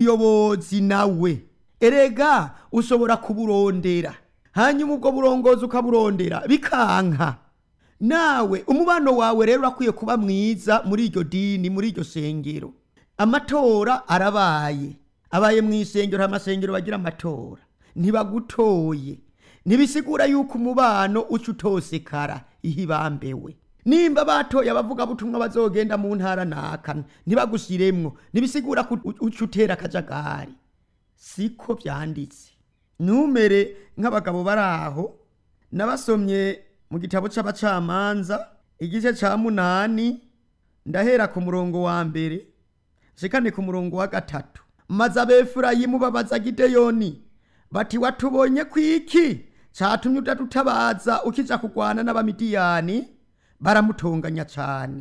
umuyobozi nawe erega ushobora kuburondera hanyuma ubwo burongozi ukaburondera bikanka nawe umubano wawe rero urakwiye kuba mwiza muri iryo dini muri iryo shengero amatora arabaye abaye mu isengero amasengero bagira amatora ntibagutoye ntibisigura yuko umubano uca utosekara ihibambewe nimba batoye abavugabutumwa bazogenda mu ntara naka ntibagushyiremwo ntibisigura ko uca utera akajagari siko byanditse numere nk'abagabo bari aho nabasomye mu gitabo c'abacamanza igice ca munani ndahera ku murongo wa mbere shikane ku murongo wa gatatu maze abefurayimu babaza gideyoni bati watubonye kwiki catumye udadutabaza ukija kugwana n'abamidiyani baramutonganya cane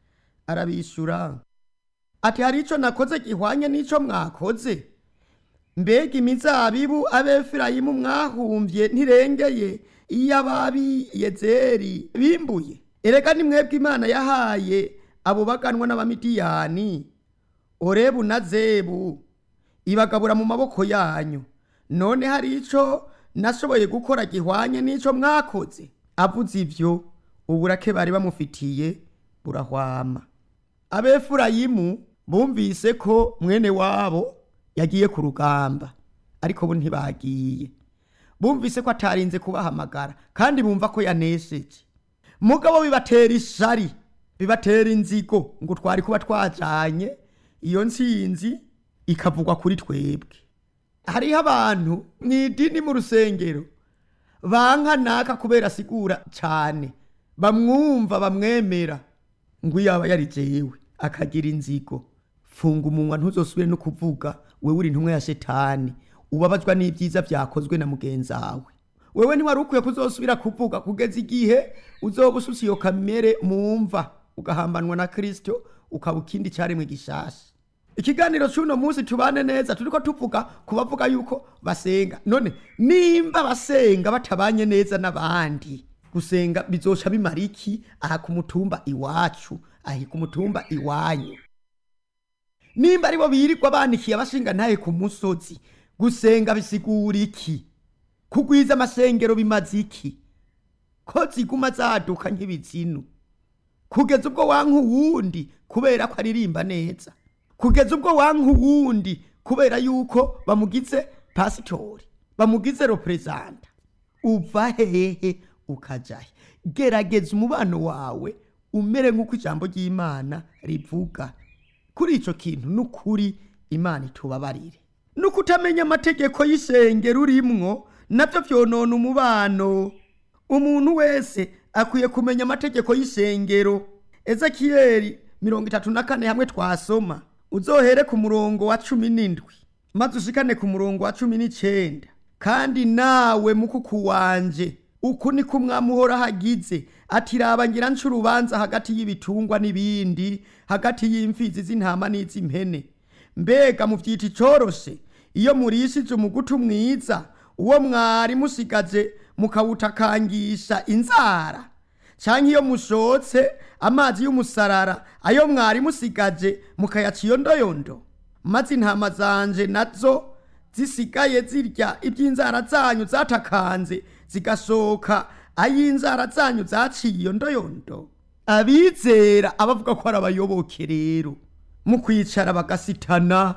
arabishura ati hari ico nakoze gihwanye n'ico mwakoze mbega imizabibu abefurayimu mwahumvye ntirengeye iyo ababi yezeri bimbuye erega ni mwebwe imana yahaye abo baganwa n'abamidiyani orebu na zebu ibagabura mu maboko yanyu none hari ico nashoboye gukora gihwanye n'ico mwakoze avuze ivyo uburake bari bamufitiye burahwama abefurayimu bumvise ko mwene wabo yagiye ku rugamba ariko bo ntibagiye bumvise ko atarinze kubahamagara kandi bumva ko yanesheje mugabo bibatera ishari bibatera inzigo ngo twari kuba twajanye iyo ntsinzi ikavugwa kuri twebwe hariho abantu mu idini mu rusengero banka naka kubera asigura cyane bamwumva bamwemera ngo iyo aba yari jewe akagira inzigo funga umunwa ntuzosubire no kuvuga wewe uri intumwa ya shetani ubabazwa n'ibyiza byakozwe na mugenzi wawe wewe ntiwari ukwiye kuzosubira kuvuga kugeza igihe uzoba ususa iyo kamere mumva ugahambanwa na kristo ukaba ikindi cyaremwe gishasha ikiganiro cy'uno munsi tubane neza turiko tuvuga ku bavuga yuko basenga none nimba basenga batabanye neza n'abandi gusenga bizoca bimara iki aha ku mutumba iwacu ahi ku mutumba iwanyu nimba aribo birirwa banikiye abashinga ntaye ku musozi gusenga bisigura iki kugwiza amasengero bimaze iki ko ziguma zaduka nk'ibizinu kugeza ubwo wanka uwundi kubera ko aririmba neza kugeza ubwo wanka uwundi kubera yuko bamugize pasitori bamugize reperezanta uva hehe ukajahe gerageza umubano wawe umere nk'uko ijambo ry'imana rivuga kuri icyo kintu n'ukuri imana itubabarire nuko utamenya amategeko y'isengero urimwo nabyo byonona umubano umuntu wese akwiye kumenya amategeko y'isengero ezekiyeli mirongo itatu na kane hamwe twasoma uzohere ku murongo wa cumi n'indwi maze ushikane ku murongo wa cumi n'icenda kandi nawe mukuku wanje uku niko umwami uhora hagize ati raba ngira nca urubanza hagati y'ibitungwa n'ibindi hagati y'imfizi z'intama n'iz'impene mbega muvyita icoroshe iyo murishije umugutu mwiza uwo mwari musigaje mukawutakangisha inzara canke iyo mushotse amazi y'umusarara ayo mwari musigaje mukayaca iyondoyondo maze intama zanje nazo zisigaye zirya iby'inzara zanyu zatakanze zigasohoka ay'inzara zanyu zaciye iyondoyondo abizera abavuga ko ari abayoboke rero mu kwicara bagasitana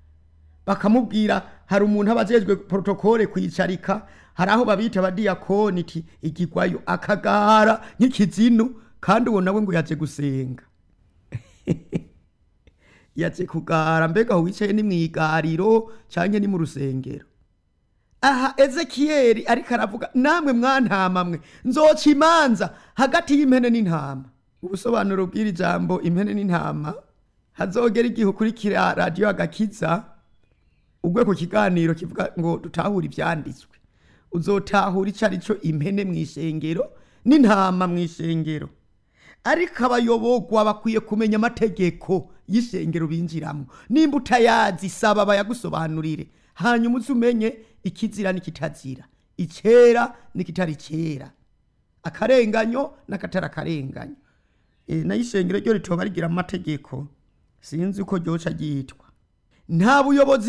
bakamubwira hari umuntu aba ajejwe protokole kwicarika hari aho babita abadiyakoni iti igigwayo akagara nk'ikizinu kandi uwo nawe ngo yaje gusenga yaje kugara mbega aho wicaye ni mu igariro canke ni mu rusengero aha ezekiyeli ariko aravuga namwe mwantama mwe nzoca imanza hagati y'impene n'intama ubusobanuro bw'iri jambo impene n'intama hazogera igihe ukurikira radiyo agakiza ugwe ku kiganiro kivuga ngo dutahure ivyanditswe uzotahura ico arico impene mw'ishengero n'intama mw'ishengero ariko abayobogwa bakwiye kumenya amategeko y'ishengero binjiramwo nimba utayazi saba bayagusobanurire hanyuma uze umenye ikizira n'ikitazira icera n'ikitari cera akarenganyo n'akatari akarenganyo e, nayo ishengero ryo ritoba rigira amategeko sinzi uko ryoca ryitwa nta buyobozi